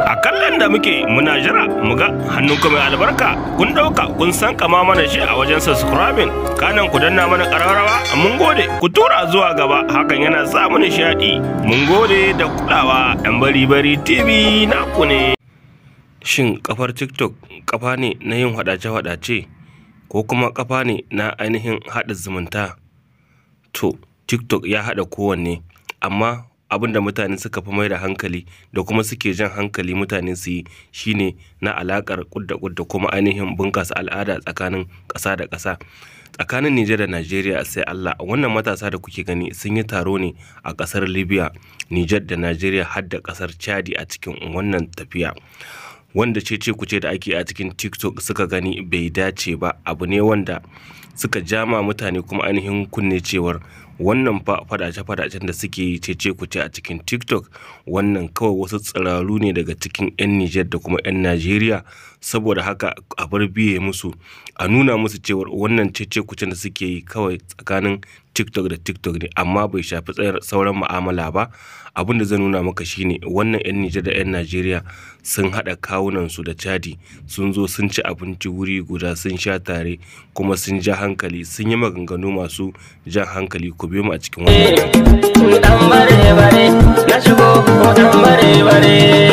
a kallon da muke muna jira mu ga hannunku mai albarka kun ɗauka kun san kama mana shi a wajen subscribing kanan ku danna mana ƙararrawa mun gode ku tura zuwa gaba hakan yana sa mu nishaɗi mun gode da kulawa yan bari bari tv naku ne shin kafar tiktok kafa ne na yin hadace-hadace ko kuma kafa ne na ainihin haɗa zumunta to tiktok ya haɗa kowanne amma abin da mutane suka fi mai da hankali da kuma suke jan hankali mutane su yi shine na alakar kudda kudda kuma ainihin bunkasa al'ada tsakanin ƙasa da ƙasa tsakanin Nijar da Najeriya sai Allah wannan matasa da kuke gani sun yi taro ne a ƙasar Libya Nijar da Najeriya har da ƙasar Chadi a cikin wannan tafiya wanda cece kuce da ake a cikin TikTok suka gani bai dace ba abu ne wanda suka jama mutane kuma ainihin kunne cewar wannan fa fadace-fadacen da suke yi cece kuce a cikin tiktok wannan kawai wasu tsiraru ne daga cikin 'yan nijar da kuma 'yan najeriya saboda haka a bar biye musu a nuna musu cewar wannan cece kucen da suke yi kawai tsakanin tiktok da tiktok ne amma bai shafi tsayar sauran mu'amala ba abin da zan nuna maka shine wannan 'yan nijar da 'yan najeriya sun haɗa kawunansu da chadi sun zo sun ci abinci wuri guda sun sha tare kuma sun ja hankali sun yi maganganu masu jan hankali ku biyo mu a cikin wannan dan bare bare na shigo dan bare bare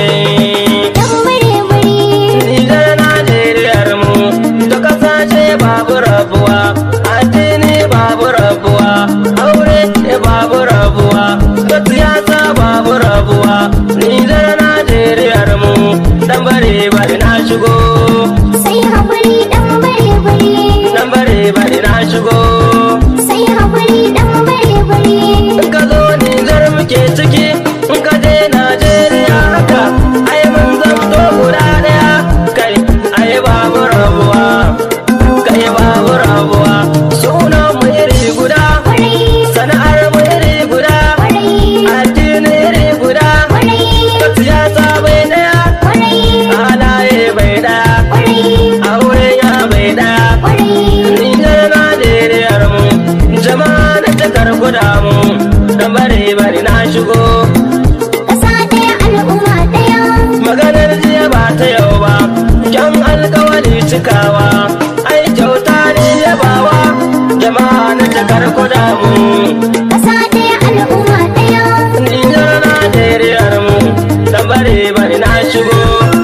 Nijar Najeriyar mu ta kasashe babu rabuwa addini babu rabuwa aure babu rabuwa ta siyasa babu rabuwa Nijar Najeriyar mu dan bare bare na shigo Sai haƙuri ɗan bare-bare, dan bare bare na shigo sai haƙuri ɗan bare-bare. in ka zo Nijar muke ciki in ka je Najeriya haka ai mun zamto guda daya kai ai babu rabuwa kai babu rabuwa sunan mu iri guda sana'ar mu iri guda addini iri guda ta siyasa bai daya halaye bai daya aure ya bai daya Nijar Najeriyar mu jama'a da takar guda mu dan bare bare na shigo Ƙasa ɗaya al'umma ɗaya, maganar jiya ba ta yau ba kyan alkawali cikawa ai kyauta ne yabawa jama'a na takar guda mu ƙasa ɗaya al'umma ɗaya. Nijar Najeriyar mu dan bare bare na shigo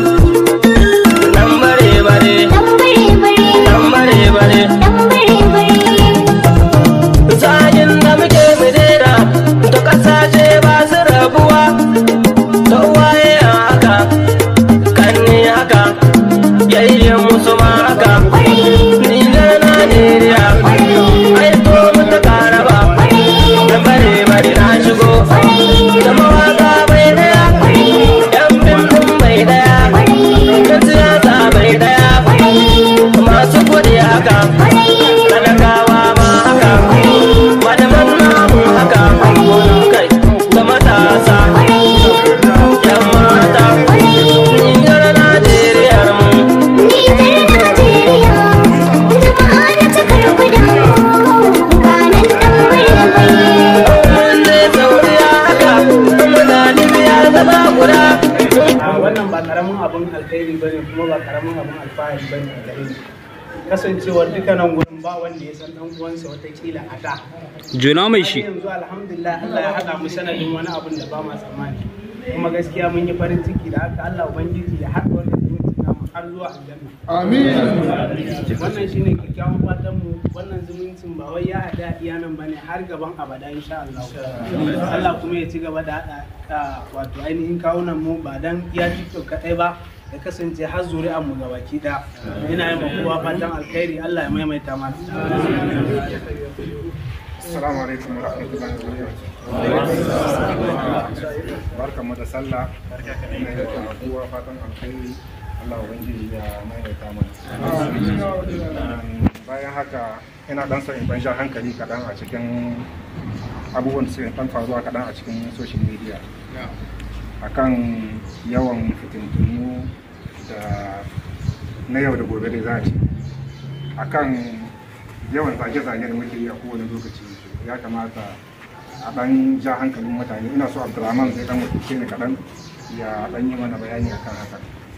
dan bare bare Ɗan bare-bare, dan bare bare ɗan bare-bare. Zagin da muke midera ta kasashe ba su rabuwa ta waye haka kan ni haka yayyen musu ma haka ni na Najeriya ai to mu ta karaba da bare bare na shigo da mawaka bai daya yan bindin bai daya da siyasa bai daya masu kudi haka talakawa ma haka malaman namu haka kai da matasa yan mata nijar najeriyar mu Nijar Najeriya, jama'a da takar guda kanan ɗan bare-bare. mun zai sauriya haka muna libya zama guda a wannan ba karamin abin alkhairi bane kuma ba karamin abin alfahari bane a gare ni kasancewar dukkanin gurin ba wanda ya san dan uwansa watakila a da Juna mai har shi. yanzu alhamdulillah Allah ya haɗa mu sanadin wani abin da ba ma tsammani kuma gaskiya mun yi farin ciki da haka Allah ubangiji ya haɗa wannan zumunci namu har zuwa aljanna wannan shine kyakkyawan fatan mu wannan zumuncin ba wai ya haɗa iya nan bane har gaban abada insha Allah Allah kuma ya ci gaba da haɗa ah, wato ainihin kawunan mu ba dan iya TikTok kaɗai ba ya kasance har zuri'an mu gabaki ɗaya ina yi ma kowa fatan alkhairi Allah ya maimaita mana Assalamu alaikum wa rahmatullahi wa barakatuh. Barkamu da sallah. Ina yi wa kowa fatan alkhairi. Allah ubangiji ya maimaita mana. Bayan haka ina dan son in ban sha hankali kaɗan a cikin abubuwan da suke dan faruwa kaɗan a cikin social media. Akan yawan fitintunu da na yau da gobe da za a ce. Akan yawan zage-zage da muke yi a kowane lokaci ya kamata a dan ja hankalin mutane ina so abdulrahman zai dan wakilce ni kaɗan ya ɗan yi mana bayani akan haka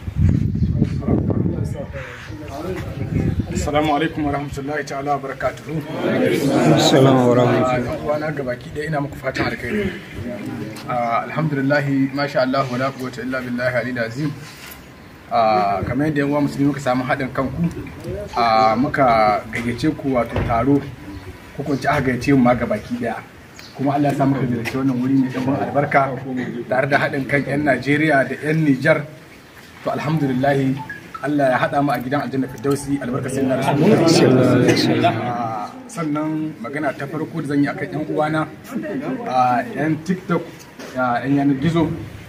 Assalamu alaikum wa rahmatullahi ta'ala wa barakatuhu. Assalamu wa rahmatullahi. Yan uwana gabaki ɗaya ina muku fatan alkhairi. Ah, Alhamdulillah masha Allah wa la quwwata illa billahi alil azim. Ah, kamar yadda yan uwa musulmi muka samu haɗin kanku ah, muka gayyace ku wato taro ko kun ci aka gayyace mu ma gabaki ɗaya. kuma Allah ya sa muka ziyarci wannan wuri mai ɗan albarka tare da haɗin kan 'yan Najeriya da 'yan Nijar to alhamdulillah Allah ya haɗa mu a gidan aljanna firdausi albarkacin na rasulullah sannan magana ta farko da zan yi akan yan uwana a yan tiktok a yan yanar gizo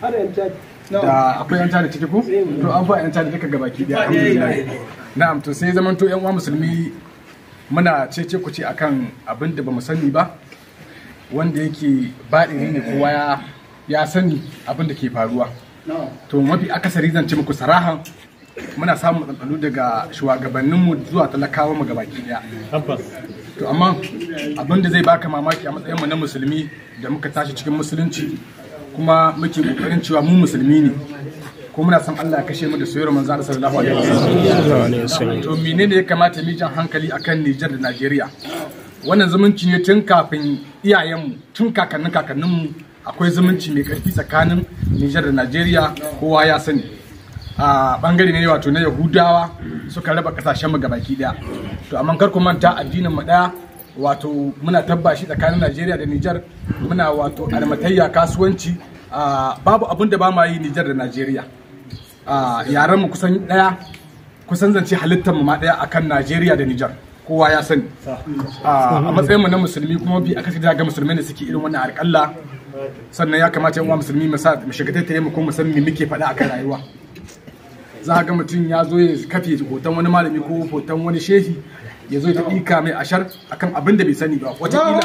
da akwai yan tada ciki ko to an fa yan tada duka gabaki daya alhamdulillah na'am to sai zaman to yan uwa musulmi muna cece ku ce akan abin da bamu sani ba wanda yake baɗiri ne kowa ya ya sani abin da ke faruwa to mafi akasari zan ce muku sarahan muna samun matsaloli daga shugabanninmu zuwa talakawa mu gabaki daya to amma abin da zai baka mamaki a matsayin mu na musulmi da muka tashi cikin musulunci kuma muke kokarin cewa mu musulmi ne ko muna san Allah ya kashe mu da soyayyar manzo Allah sallallahu alaihi wasallam to menene ya kamata mu jan hankali akan Niger da Najeriya wannan zumunci ne tun kafin iyayenmu tun kakannin kakanninmu akwai zumunci mai karfi tsakanin Niger da Najeriya kowa ya sani a bangare ne wato na Yahudawa suka raba kasashen mu gabaki daya to amma kar ku manta addinin mu daya wato muna tabbashi tsakanin Najeriya da Niger muna wato almatayya kasuwanci a, babu abin da ba ma yi Niger da Najeriya a yaran mu kusan daya kusan zance halittar mu ma daya akan Najeriya da Niger kowa ya sani a matsayin mu na musulmi kuma bi aka ga musulmai ne suke irin wannan alƙalla sannan ya kamata yan uwa musulmi mu sa mu shiga taitaye mu kuma mu san me muke faɗa akan rayuwa za ga mutum ya zo ya kafe hoton wani malami ko hoton wani shehi ya zo ya ɗika mai ashar akan abin da bai sani ba wataƙila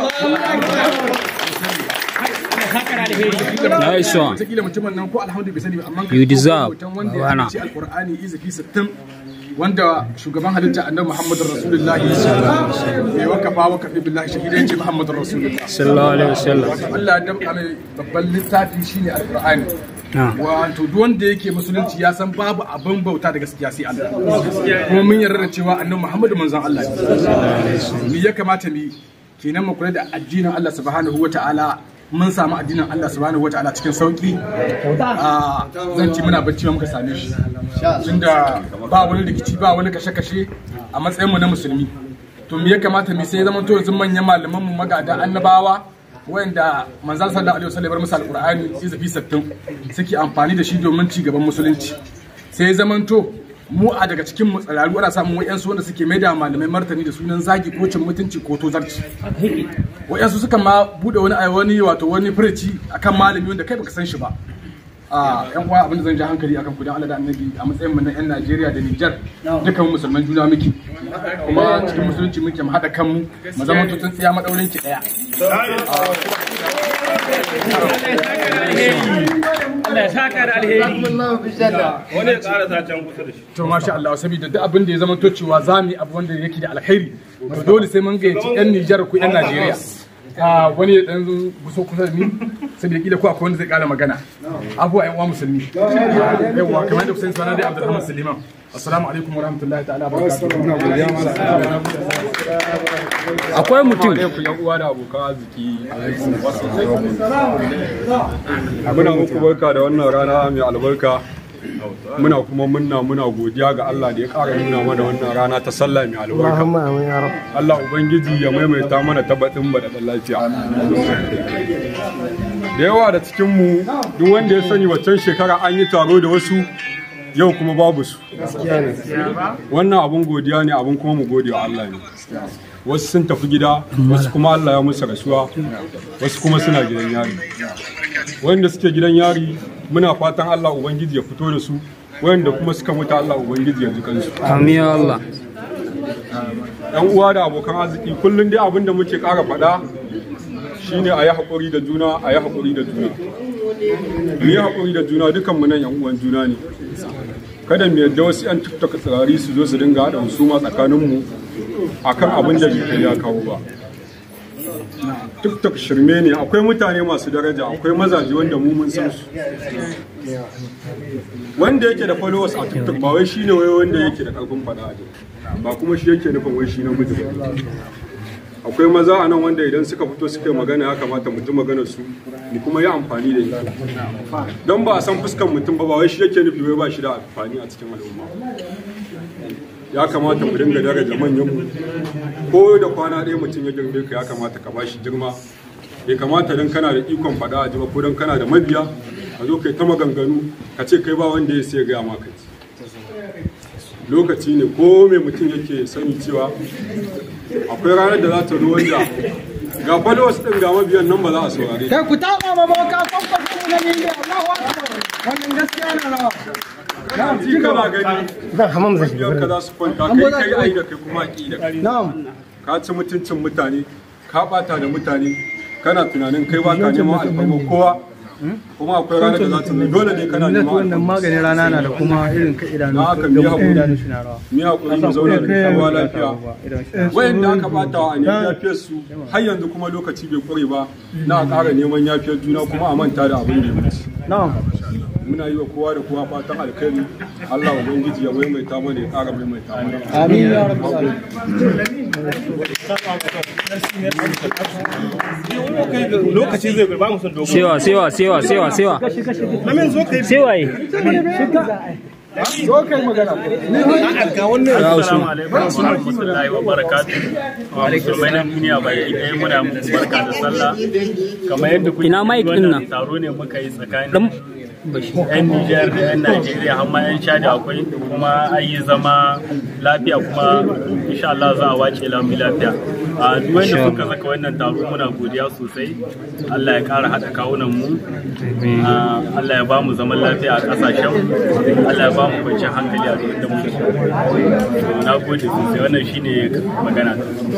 Nice one. wataƙila mutumin nan ko alhamdu bai sani ba amma You deserve. hoton wanda ya Wana. ce alƙur'ani izafi sittin wanda shugaban halitta annabi muhammadu rasulullahi bai wakafa wakafi billahi shahidai ce muhammadu rasulullahi Sallallahu alaihi wasallam. wato Allah ya damƙa mai babban littafi shine alƙur'ani Ah. wato duk wanda yake musulunci ya san babu abin bauta da gaskiya sai Allah kuma mun yarda da cewa annabi Muhammadu manzon Allah ne me ya kamata mu yi? kenan mu kula da addinin Allah subhanahu wata'ala mun samu addinin Allah subhanahu wata'ala cikin sauki a zan ci muna bacci ma muka same shi tunda ba wani rikici ba wani kashe-kashe a matsayin mu na musulmi to me ya kamata mu sai zaman to yanzu manyan malaman mu magada annabawa wanda manzan sallallahu alaihi wasallam ya bar musu alqur'ani izafi sattin suke amfani da shi domin ci gaban musulunci sai zamanto mu a daga cikin mu tsararu ana samun wayansu wanda suke mai da malamai martani da sunan zagi ko cin mutunci ko tozarci wayansu suka ma bude wani wani wato wani furici akan malami wanda kai baka san shi ba a yan uwa abin da zan ji hankali akan ku dan Allah da Annabi a matsayin mu na yan Najeriya da Niger dukan mu musulman juna muke kuma cikin musulunci muke mu hada kanmu mu zama tutun tsiya madaurin ki daya Allah ya saka da alheri. wani ya ƙara sa can kusa da shi to masha Allah saboda duk abin da ya zama to cewa za mu yi abu wanda yake da alkhairi to dole sai mun gayyaci yan Nijar ko yan Najeriya a wani ya dan guso kusa da ni saboda kila ko akwai wanda zai kara magana abuwa yan uwa musulmi yawa kamar da kusan sana dai Abdulrahman Suleiman assalamu alaikum wa rahmatullahi ta'ala wa barakatuh ina godiya Akwai mutum. ku yan uwa da abokan arziki muna muku barka da wannan rana mai albarka muna kuma munna muna godiya ga Allah da ya ƙara nuna mana wannan rana ta sallah mai albarka Allah ubangiji ya maimaita mana tabbatin ba da lafiya da yawa da cikin mu duk wanda ya sani waccan shekara an yi taro da wasu yau kuma babu su wannan abun godiya ne abun kuma mu gode wa Allah ne wasu sun tafi gida wasu kuma Allah ya musu rasuwa wasu kuma suna gidan yari wanda suke gidan yari muna fatan Allah ubangiji ya fito da su wanda kuma suka mutu Allah ubangiji ya ji kansu Amin ya Allah. yan uwa da abokan arziki kullum dai abin da muke ƙara faɗa shine a yi haƙuri da juna a yi haƙuri da juna mu yi haƙuri da juna dukan mu nan yan uwan juna ne kada mu yadda wasu yan tiktok tsirari su zo su dinga haɗa husuma tsakanin mu akan abin da bai kai ya kawo ba tiktok shirme ne akwai mutane masu daraja akwai mazaje wanda mu mun san su wanda yake da followers a tiktok ba wai shine wai wanda yake da karfin fada a jiki. ba kuma shi yake nufin wai shi na gudu ba akwai maza a nan wanda idan suka fito suka yi magana ya kamata mutum magana su ni kuma yi amfani da ita don ba a san fuskan mutum ba ba wai shi yake nufi wai ba shi da amfani a cikin al'umma ya kamata mu dinga daraja manyan mu ko da kwana ɗaya mutum ya girme ka ya kamata ka bashi girma bai kamata dan kana da ikon faɗa a ji ba ko dan kana da mabiya ka zo kai ta maganganu ka ce kai ba wanda ya sai gaya maka lokaci ne ko mai mutum yake sani cewa akwai ranar da za ta zo wanda ga followers din ga mabiyan nan ba za a saurare Kai ku taɓa ma boka kwakwakwa mu na ne Allahu Akbar. Wannan gaskiya na rawa. kana ji kana gani Zan hamam zai mabiyan ka za su kwanta kai kai ai da kai kuma ki da kai Na'am. ka ci mutuncin mutane ka bata da mutane kana tunanin kai ba ka neman alfarma kowa kuma akwai ranar da za ta zo dole ne kana neman wannan alfarma maganin rana na da kuma irin ka idanu Na haka mi haƙuri. idanu shi na rawa. mi hakuri mu zauna da kowa lafiya wayanda aka bata wa ne yafiyar su har yanzu kuma lokaci bai kure ba na ƙara neman yafiyar juna kuma a manta da abin da ya wuce Na'am. muna yi wa kowa da kowa fatan alkhairi Allah ubangiji ya maimaita mana ya ƙara maimaita mana Amin ya rabbal alamin. lokaci zai ba mu son dogo sewa sewa sewa sewa sewa sewa yi Zo kai magana. Assalamu alaikum wa rahmatullahi wa barakatuh. Wa musulmai na duniya baki ɗaya muna muku barka da sallah. Kamar yadda kuke Ina mic ɗin nan? wannan taro ne muka yi tsakanin yan Nijar da yan Najeriya har ma yan Chad akwai kuma an yi zama lafiya kuma insha Allah za a wace lamu lafiya. A duk wanda suka saka wannan taro muna godiya sosai. Allah ya ƙara haɗa kawunan mu. Ah, Allah ya ba mu zaman lafiya a ƙasashen mu. Allah ya ba mu kwanciyar hankali a duk da muke. Na gode sosai wannan shine magana.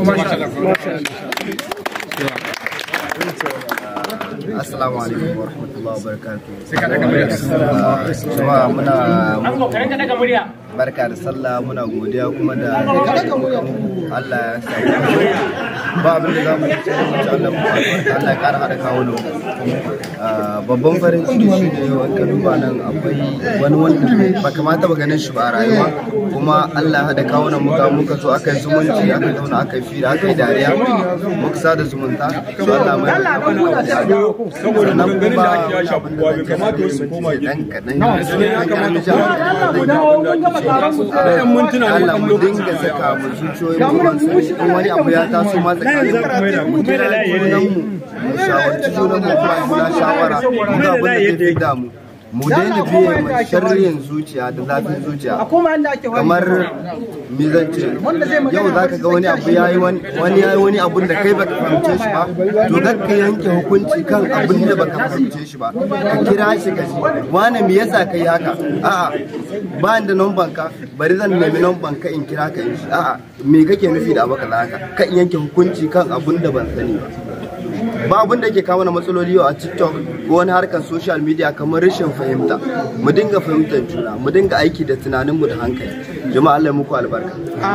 Assalamu alaikum wa rahmatullahi wa barakatuh. Jama'a muna barka da sallah muna godiya kuma da Allah ya sa ba abin da za mu ce Allah mu Allah ya kara hada kawo da babban farin ciki shi ne yau ka duba nan akwai wani wanda ba kamata ba ganin shi ba a rayuwa kuma Allah ya hada kawo nan muka muka so aka yi zumunci aka zauna aka yi fira aka yi dariya muka sada zumunta so Allah mai saboda maganganun da ake yashi abubuwa bai kamata wasu koma gida dan kadan ne ya kamata kowa da yan mintuna ne Allah kan mu lokaci dinga saka mu zuciyoyin mu ban sani in wani abu ya taso ma tsakanin mu kira junan mu mu shawarci junan mu kuma juna shawara mu ga abin da zai fi damu mu daina biye mai sharriyin zuciya da zafin zuciya kamar me zan ce yau za ka ga wani abu ya yi wani ya yi wani abun da kai baka fahimce shi ba to kar ka yanke hukunci kan abin da baka fahimce shi ba ka kira shi ka ji wani me yasa kai haka a'a ba ni da numban ka bari zan nemi numban ka in kira ka in shi a'a me kake nufi da abu kaza haka ka in yanke hukunci kan abun da ban sani ba ba abin da ke kawo na matsaloli yau a tiktok ko wani harkar social media kamar rashin fahimta mu dinga fahimtar juna mu dinga aiki da tunaninmu da hankali jama'a Allah ya muku albarka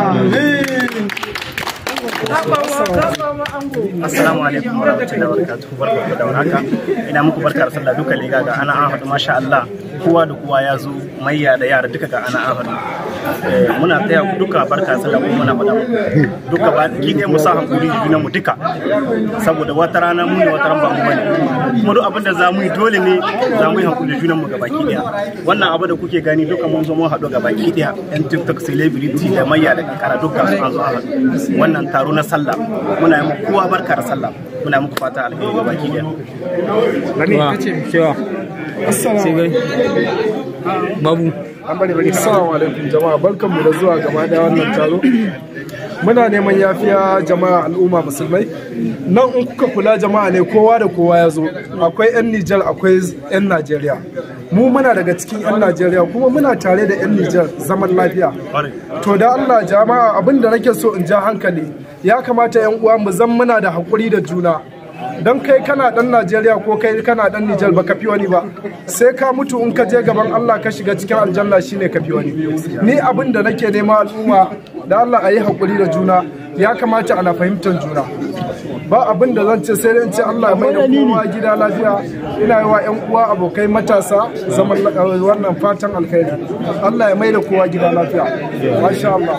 Assalamu alaikum wa rahmatullahi wa barakatuhu barka da warhaka ina muku barka da sallah duka liga ga ana an haɗu masha Allah kowa da kowa ya zo mayya da yara duka ga ana an haɗu Eh, muna taya ku duka barka da sallah kuma muna faɗa muku duka ba ki ne mu sa hankuri da junan mu duka saboda wata rana mu ne wata ran ba mu bane kuma duk abin da za mu yi dole ne za mu yi hankuri da junan mu gabaki daya wannan abu da kuke gani duka mun zo mun haɗu gabaki daya yan tiktok celebrity da mayya da kankara duka an zo an haɗu wannan taro na sallah muna yi muku kowa barka da sallah muna muku fata alheri gabaki daya wa sewa sai gai babu Assalamu alaikum jama'a barkanmu da zuwa gaba da wannan taro. Muna neman yafiya jama'a al'umma musulmai. Nan in kuka kula jama'a ne kowa da kowa ya zo. Akwai 'yan Nijar akwai 'yan Najeriya. Mu muna daga cikin 'yan Najeriya kuma muna tare da 'yan Nijar zaman lafiya. To da Allah jama'a abin da nake so in ja hankali ya kamata 'yan uwa mu zan muna da haƙuri da juna. don kai kana dan Najeriya ko kai kana dan Nijar baka fi wani ba sai ka mutu in ka je gaban Allah ka shiga cikin aljanna shine ka fi wani ni abin da nake nema al'umma da Allah a yi haƙuri da juna ya kamata ana fahimtar juna ba abin da zan ce sai dai in ce Allah ya mai da kowa gida lafiya ina yi wa ƴan uwa abokai matasa zaman wannan fatan alkhairi Allah ya mai da kowa gida lafiya masha Allah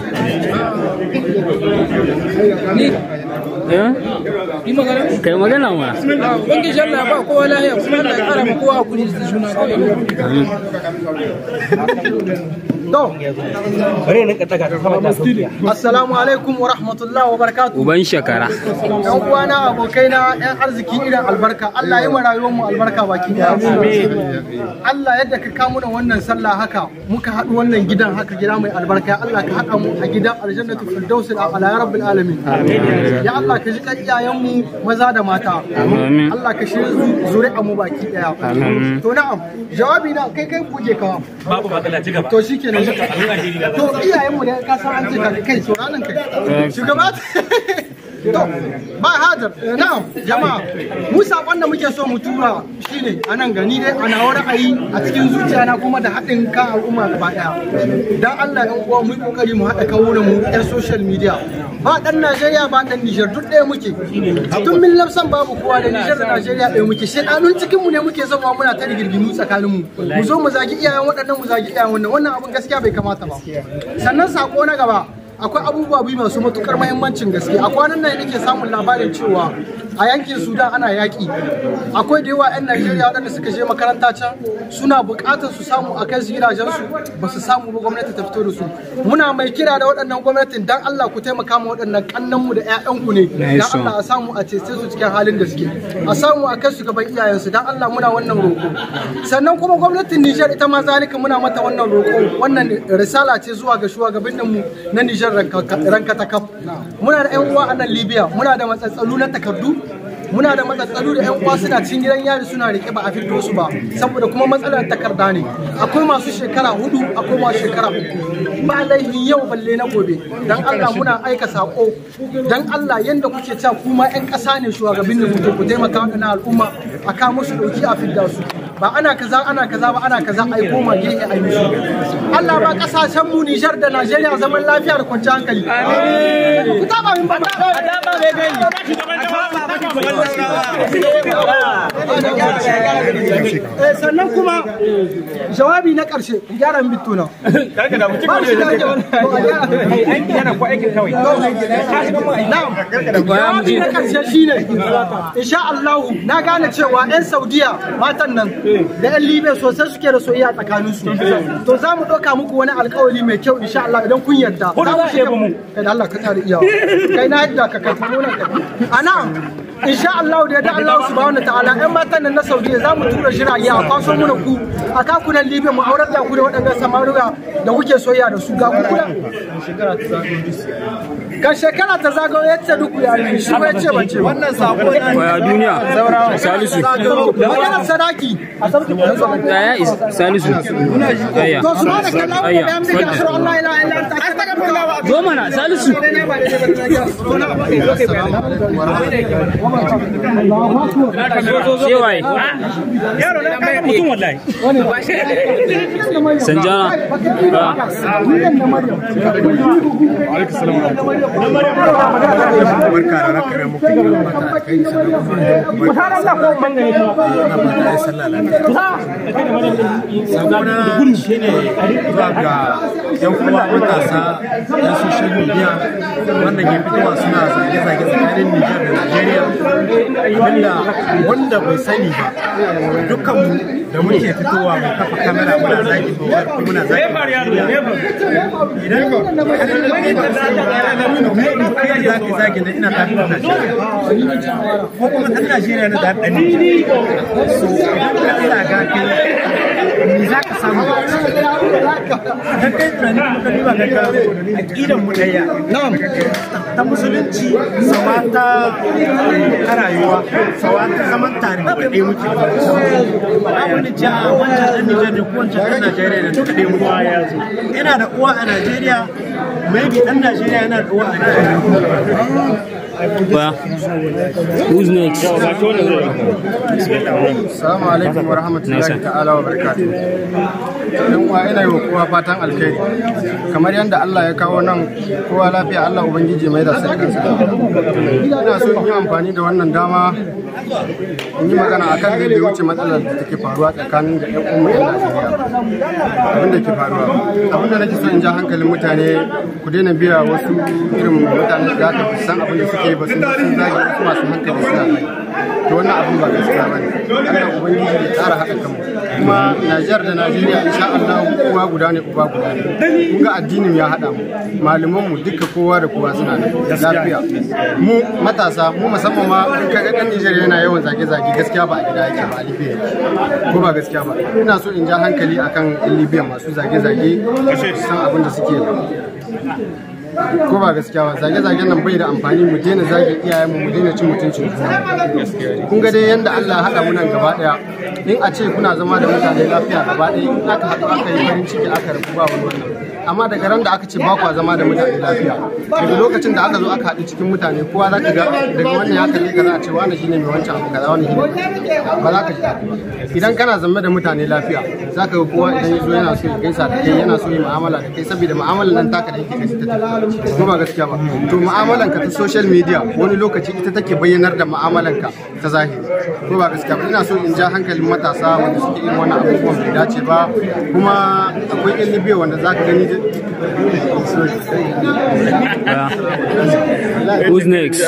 kai magana ma Bangi Allah ba kowa lahiya kuma Allah ya kara ma kowa kudi da juna Assalamu alaikum wa rahmatullahi wa barakatuh. uban shakara Yan uwana abokaina yan arziki irin albarka Allah ya rayuwar mu albarka baki daya. Allah yadda ka kamu da wannan sallah haka muka haɗu wannan gidan haka gida mai albarka ya Allah ka haɗa mu a gidan aljannatu firdaus ala ya rabbil alamin. Ya Allah ka ji kan iyayen mu maza da mata. Amin. Allah ka shirya zuri'a mu baki daya. Amin. To na'am jawabi na kai kai kuje kawa. babu matsala ci gaba To shikenan to iyayenmu da ka san an ce ka kai sauranin kai shugaba to ba hajar na'am jama'a mu sakon da muke so mu tura shine anan gani dai ana wani ra'ayi a cikin zuciya na kuma da haɗin kan al'umma gaba daya dan Allah ɗan uwa mu yi kokari mu haɗa kawunan mu ɗan social media ba ɗan Najeriya ba ɗan Niger duk ɗaya muke tun min lafsan babu kowa da Niger da Najeriya ɗaya muke shedanun cikin mu ne muke zama muna ta rigirgimu tsakanin mu mu zo mu zagi iyayen waɗannan mu zagi iyayen wannan wannan abun gaskiya bai kamata ba sannan sako na gaba akwai abubuwa biyu masu matukar mahimmancin gaske a kwanan nan nake samun labarin cewa a yankin sudan ana yaƙi akwai da yawa 'yan najeriya waɗanda suka je makaranta can suna buƙatar su samu a kai su gidajensu ba su samu ba gwamnati ta fito da su muna mai kira da waɗannan gwamnatin dan allah ku taimaka ma waɗannan kannanmu da 'ya'yanku ne dan Nice one. allah a samu a cece su cikin halin da suke a samu a kai su gaban iyayensu dan allah muna wannan roƙo sannan kuma gwamnatin nijar ita ma zalika muna mata wannan roƙo wannan risala ce zuwa ga shugabanninmu na nijar ranka ta kaf muna da 'yan uwa a nan libya muna da matsatsalu na takardu muna da matsatsalu da 'yan uwa suna cikin gidan yari suna rike ba a fito su ba saboda kuma matsalar takarda ne akwai masu shekara hudu akwai masu shekara uku ba laifin yau balle na gobe dan Allah muna aika sako dan Allah yanda kuke cewa kuma 'yan ƙasa ne shugabannin da kuke ku taimaka wa al'umma a kawo musu dauki a fidda su ba ana kaza ana kaza ba ana kaza ai koma gehe ai musu Allah ba kasashen mu Nijar da Najeriya zaman lafiya da kwanciyar hankali ku taba min ba taba mai gani Eh, sannan kuma jawabi na ƙarshe gyara min bituna ba shi da jawabi na ƙarshe shine insha Allah na gane cewa 'yan Saudiya matan nan da 'yan Libya sosai suke da soyayya tsakanin su to za mu ɗauka muku wani alƙawari mai kyau insha Allah idan kun yarda za mu shiga mu kai da Allah ka tare iyawa kai na yadda ka kai mu nan kai ana insha Allah da yadda Allah subhanahu ta'ala 'yan matan nan na Saudiya za mu tura jirage a kwaso muna ku a kakunan Libya mu aurar da ku da waɗannan samaruga da kuke soyayya da su ga ku kuna kan shekara ta zagayo ya ce duk ya ne shi bai ce bace wannan sako Waya duniya Salisu maganar sadaki Yaya is Salisu Yaya to su ma da kallon Ayya da yamma da shirin Allah ila illa anta astaghfirullah Zo mana Salisu Shewaye yaro na kai mutum wallahi Sanjana barka da raka muku mata kai sabona shine zuwa ga yan kuma matasa na social media wanda ke fitowa suna zage-zage tsakanin Nijar da Najeriya abinda wanda bai sani ba dukkan da muke fitowa mai kafa kamera muna zagi muna zagi idan kai za ka zagi da ina tafi da Najeriya ko kuma ɗan Najeriya na da ɗan so idan ka Allah ga kai me za ka samu dan kai tunani kuma ka duba ga aqidan mu daya ta musulunci sawa ta ta rayuwa sawa ta zaman tare da ɗaya muke babu ni ja wancan ɗan Nijar ne ko wancan ɗan Najeriya ne duka ɗaya muke ina da uwa a Najeriya maybe ɗan Najeriya yana da uwa a Najeriya Waya Who's next? Assalamu alaikum wa rahmatullahi ta'ala wa barakatuh. yan uwa ina yi wa kowa fatan alkhairi kamar yadda Allah ya kawo nan kowa lafiya Allah ubangiji mai da sai kansa ina so in yi amfani da wannan dama in yi magana akan da ya wuce matsalar da take faruwa tsakanin da yan umma yan Najeriya abin da ke faruwa abin da nake so in ja hankalin mutane ku daina biya wasu irin mutane da aka san abin da suke yi ba sun sun zage wasu masu hankali suna zage to wannan abin ba gaskiya ba ne Allah ubangiji ya tsara haɗa kanmu kuma Najeriya da Najeriya insha Allah uwa guda ne uba guda ne kun ga addinin ya haɗa mu malaman mu duka kowa da kowa suna da lafiya mu matasa mu musamman ma in ka ga dan Nigeria yana yawan zage-zage gaskiya ba a gida yake ba a Libya ko ba gaskiya ba ina so in ja hankali akan yan Libya masu zage-zage san abin da suke ko ba gaskiya ba zage-zagen nan bai da amfani mu daina zage iyayen mu mu daina cin mutuncin juna kun ga dai yanda Allah ya haɗa mu nan gaba ɗaya in a ce kuna zama da mutane lafiya gaba ɗaya in aka haɗu aka yi farin ciki aka rabu ba wani wannan amma daga ran da aka ce ba kwa zama da mutane lafiya daga lokacin da aka zo aka haɗu cikin mutane kowa za ka ga daga wannan ya kalle ka za a ce wani shine mai wancan abu kaza wani shine ba za ka ji daɗi ba idan kana zama da mutane lafiya za ka ga kowa idan ya zo yana so ya gaisa da kai yana so ya mu'amala da kai saboda mu'amalar nan taka da yake kai ta tafi ko ba gaskiya ba to mu'amalan ka ta social media wani lokaci ita take bayyanar da mu'amalan ka ta zahiri ko ba gaskiya ba ina so in ja hankalin matasa wanda suke irin wannan abubuwan bai dace ba kuma akwai yan libya wanda za ka gani Who's next?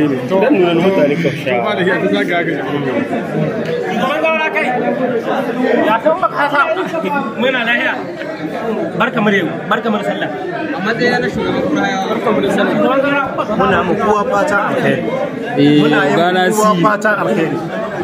Ya kan makasa muna lahiya. Barka mu da barka mu da sallah. A matsayin na shugaban kuraya barka mu da sallah. Muna mu kowa fatan alheri. Eh, Muna yi Ghana mu kowa si. fatan alheri.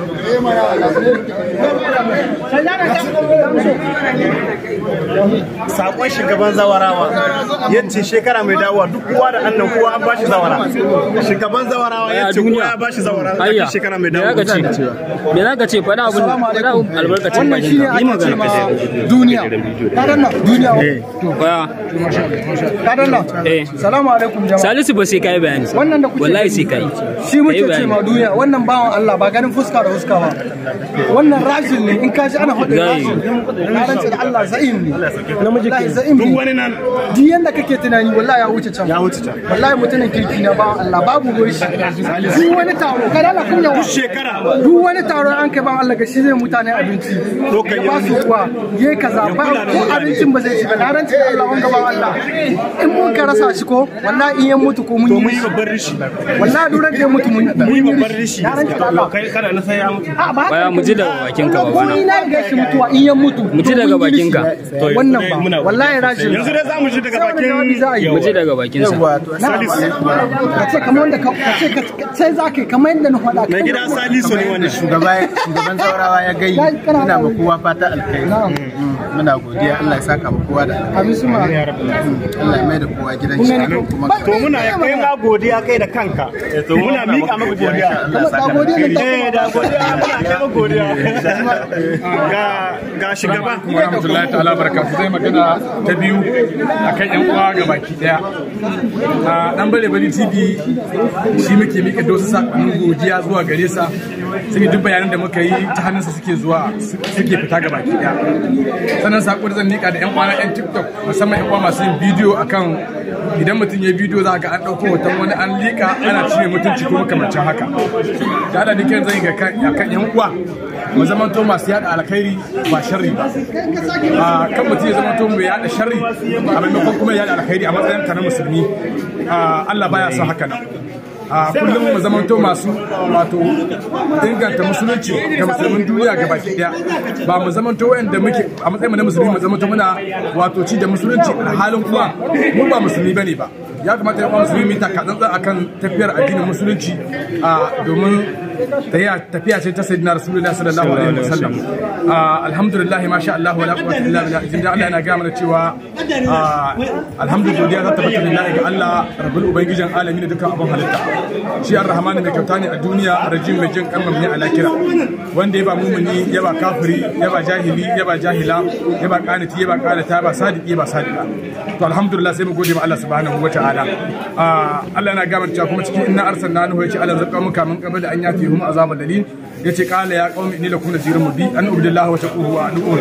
Sakon shugaban zawarawa yace shekara mai dawowa duk kowa da annan kowa an bashi zawara. Shugaban zawarawa yace kowa ya bashi zawara Ayya, a shekara mai me dawowa. za ka ce? Me za ka ce? Faɗa abin faɗa abin albarkacin wannan shine bakin ake ce ma ka. duniya kadan nan duniya Baya. kadan nan Eh. salamu alaikum jama'a Salisu ba sai kai bayani. wannan da kuke Wallahi gani, sai kai. shi muke Kai ce ma bayani. duniya wannan bawan Allah ba ganin fuska da fuska ba wannan rajin ne in ka ji ana faɗin Zai. rajin na rantse da Allah za'im ne namiji ke za'im ne Duk wani nan duk yanda kake tunani wallahi ya wuce can ya wuce can wallahi mutumin kirki na bawan Allah babu ruwan shi duk wani taro kada Allah kun yawa shekara duk wani taro an kai bawan Allah ga shi zai mutane abinci ya ba su kuwa yayi kaza ba ko abincin ba zai ci ba na rantse da Allah wanga bawan Allah in mun ka rasa shi ko wallahi in ya mutu ko mun yi babban rishi. wallahi duran da ya mutu mun mun yi babban rishi. na rantse da Allah Kai kana na sai ya mutu. a ba Baya mu ji daga bakin ka ko babana. ni na ga shi mutuwa in ya mutu Mu ji daga bakin ka. wannan ba wallahi rajin Yanzu dai za mu ji daga bakin Mu ji daga bakin sa. ka ce kamar wanda ka ce ka sai za ka yi kamar yadda na faɗa Mai gida Salisu ne wannan. shugaba shugaban saurawa ya gai ina ma kowa fata alkhairi muna godiya Allah ya saka mu kowa da abin su ma Allah ya mai da kowa gidan shi amin kuma To muna kai ma godiya kai da kanka. Muna miƙa maka godiya. kuma da godiya da Eh da godiya muna kai maka godiya. Ga ga shugaba. warahmatullahi ta'ala barakatu zai magana ta biyu akan yan uwa ga baki daya a dan bare bari tv shi muke mika da wasu sakonnin godiya zuwa gare sa sai duk bayanan da muka yi ta hannunsa suke zuwa suke fita ga baki daya sannan sako da zan mika da yan uwa na yan tiktok musamman yan uwa masu yin bidiyo akan idan mutum ya bidiyo za ga an ɗauko hoton wani an liƙa ana cire mutunci ko makamancin haka da da dukkan zan yi ga kan yan uwa mu zamanto masu yada alkhairi ba sharri ba a kan mutum ya zamanto mai yada sharri a maimakon kuma ya yada alkhairi a matsayin ka na musulmi a Allah baya son haka nan a kullum mu zamanto masu wato inganta musulunci ga musulmin duniya ga baki daya ba mu zamanto wanda muke a matsayin mu na musulmi mu zamanto muna wato ci da musulunci a halin kuma mu ba musulmi bane ba ya kamata ya musulmi mu taka tsantsan akan tafiyar addinin musulunci a domin tafiya ce ta sayyidina rasulullahi sallallahu alaihi wasallam alhamdulillah ma sha Allah wala quwwata illa billah idan Allah yana ga mana cewa alhamdulillah ta tabbata lillahi ga Allah rabbul ubangijin alamin da dukkan abun halitta shi ar-rahman mai kyauta ne a duniya rajim mai jin kan ne a lakira wanda ya ba mumuni ya ba kafiri ya ba jahili ya ba jahila ya ba qanati ya ba qanata ya ba sadiqi ya ba sadiqa to alhamdulillah sai mu gode ma Allah subhanahu wataala Allah yana ga mana cewa kuma cikin inna arsalna nuhu ya ce Allah zaka muka min qabla an yati hum azabul dalil yace qala ya qaumi inni lakum nazirun mubin an ubidillahi wa taquhu wa ad'un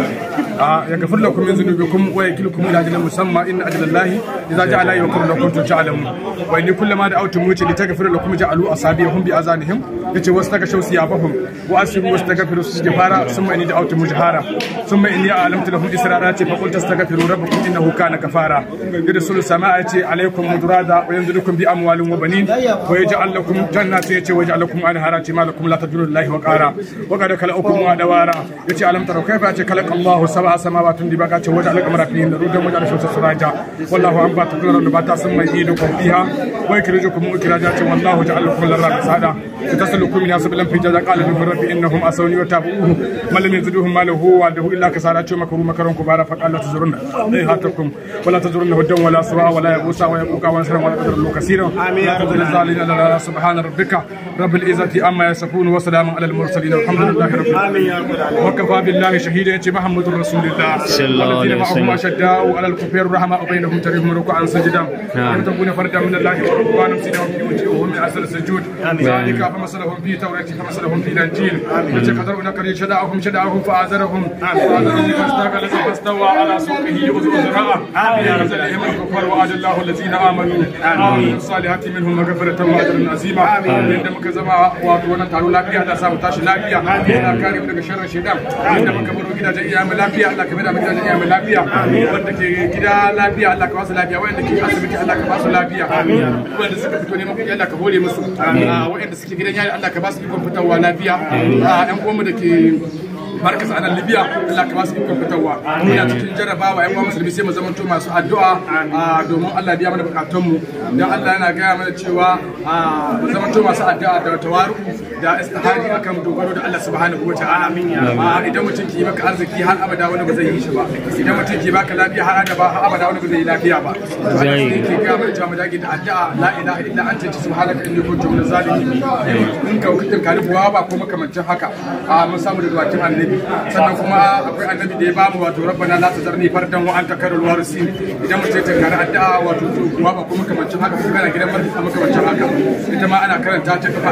ya ghafir lakum min dhunubikum wa yakilkum ila ajalin musamma inna ajalallahi idza ja'ala yakum lakum ta'lamun wa inni kullama da'awtum muti litaghfir lakum ja'alu asabiyahum bi azanihim yace wasu daga shausi ya fahum wa asibu wasu daga firu su fara summa inni da'awtum mujhara summa inni a'lamtu lahum israra ce fa qul tastaghfiru rabbakum innahu kana kafara gida sulu sama'a ce alaikum mudrada wa yanzilukum bi amwalin wa banin wa yaj'al lakum jannatin yace wa yaj'al lakum anhara ce malakum la tajuru lillahi wa qara wa qad khalaqakum wa dawara yace alam taraw kayfa ce khalaqa Allahu sab'a samawati dibaqa ce waja'al qamara fihin rudan waja'al shamsa siraja wallahu anbata kullu nabata summa yidukum fiha wa yukhrijukum ikhraja ce wallahu ja'al lakum al-ardha sada تسلكوا من سبلا في جزاء قال من رب انهم اسوني وتابعوه ما لم يزدوهم ما له وعده الا كسارة مكروا مكرا كبارا فقال لا تزرن ايهاتكم ولا تزرن هدى ولا سواء ولا يغوص ويبوك ونسرا ولا قدر الله كثيرا امين الظالمين لا سبحان ربك رب العزة اما يصفون وسلام على المرسلين والحمد لله رب العالمين وكفى بالله شهيدا يتي محمد رسول الله صلى الله عليه معهم وسلم. اشداء على الكفار رحماء بينهم تريهم ركعا سجدا نعم. يبتغون فردا من الله ورضوانا سيدهم في وجوههم من اثر السجود ذلك فمثلهم في توراة فمثلهم في الانجيل يتقدرون كري شداهم شداهم فآزرهم فآزرهم فاستاق الذي فاستوى على سوقه يؤذر زراعه ينزلهم الكفار وعد الله الذين امنوا وعملوا الصالحات منهم مغفرة واجرا عظيما عند muka zama wato wannan taro lafiya da samu tashi lafiya Allah kare mu daga sharrin shaitan inda muka baro gidajen iyayen lafiya Allah ka mai da mu gidajen iyayen lafiya wanda ke gida lafiya Allah ka ba su lafiya wanda ke asibiti Allah ka ba su lafiya wanda suka fito neman kuɗi Allah ka hore musu wanda suke gidan yari Allah ka ba su ikon fitowa lafiya yan uwanmu da ke markas a nan libya Allah ka ba su ikon fitarwa muna cikin jarabawa yan uwa musulmi sai mu zamanto masu addu'a ah, domin Allah ya biya mana bukatunmu dan Allah yana gaya mana cewa ah, mu zamanto masu addu'a da tawaru da istihari akan dogaro da Allah subhanahu wa ta'ala Ah, idan mutum ki maka arziki har abada wani ba zai yi shi ba idan mutum ki baka lafiya har abada har abada wani ba zai yi lafiya ba Zai. Allah ke gaya mana cewa mu dage da addu'a la ilaha illa anta subhanaka inni kuntu minaz zalimin in ka kuka kari buwa ba ko makamancin haka a mun samu da duwakin annabi sannan kuma akwai annabi da ya ba mu wato rabbana la tazarni fardan wa anta karul warisin idan mutum ta kari addu'a wato buwa ba ko makamancin haka ko kana gidan marfi makamancin haka ita ma ana karanta ta kafa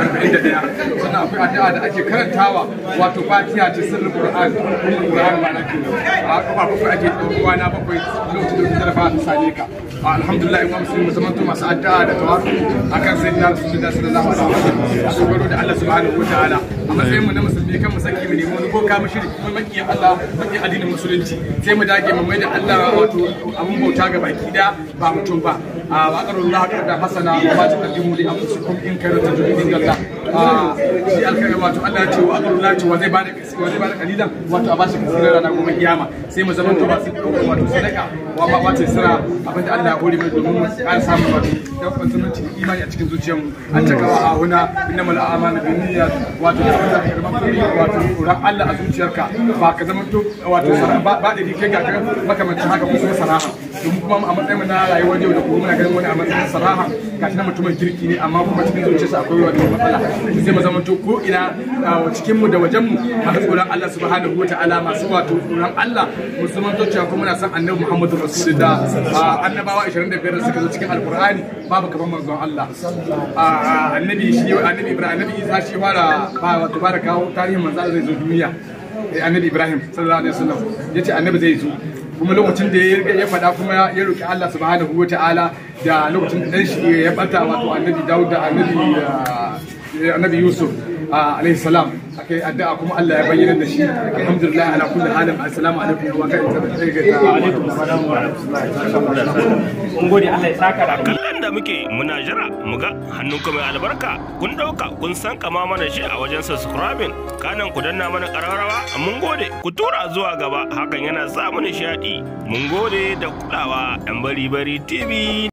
41 sannan akwai addu'a da ake karantawa wato fatiha ce sirrin qur'an kuma qur'an ma nake a kafa bakwai ake ɗaukowa na bakwai lokacin da ta ta same ka alhamdulillah in musulmi musamman to masu addu'a da tawafu akan sayyidina rasulullah sallallahu alaihi wasallam a dogaro da Allah subhanahu wataala a matsayin mu na musulmi kan mu saki mu nemi wani boka mu shiri kuma maki Allah maki addinin musulunci sai mu dage mu mai da Allah wato abun bauta ga baki da ba mutum ba a waqarullah da hasana wa ma taqaddimu li anfusikum in kana tajidu Allah shi alkhairi wato Allah ya ce wa waqarullah wa zai bada wa zai bada kalilan wato a bashi kasirar rana gobe kiyama sai mu zama to masu wato sadaka wa ma wace sira abinda Allah ya hore mu domin mu ƙara samun wato dabban zumunci da imani a cikin zuciyarmu an taka wa ahuna innamal a'malu binniyat wato da wanda ka zama kuri wato ran Allah a zuciyarka ba ka zama to wato sara ba ba da kai ga kan makamancin haka ko kuma saraha domin kuma a matsayin mu na rayuwar yau da gobe muna ganin wani a matsayin saraha gashi na mutumin kirki ne amma kuma cikin zuciyarsa akwai wato matsala sai mu zama to ko ina a cikin mu da wajen mu masu tsoron Allah subhanahu wataala masu wato tsoron Allah mu zama to cewa kuma muna son annabi Muhammadu Rasulullah a annabawa 25 da suka zo cikin alkur'ani babu kaman manzon Allah a annabi shi annabi Ibrahim annabi Isa shi fara ba wato fara kawo tarihin manzon Allah zai zo duniya Eh, annabi Ibrahim sallallahu alaihi wasallam yace annabi zai zo kuma lokacin da ya ya faɗa kuma ya roki Allah subhanahu wataala da lokacin da dan shi ya bata wato annabi Dawud da annabi ah, annabi Yusuf ah, alaihi salam akai addu'a kuma Allah ya bayyana da shi alhamdulillah ala kulli halin assalamu alaikum wa mun gode Allah ya saka da kallon da muke muna jira mu ga hannun ku mai albarka kun dauka kun san kama mana shi a wajen subscribing kanan ku danna mana kararrawa mun gode ku tura zuwa gaba hakan yana sa mu nishadi mun gode da kulawa yan bari bari tv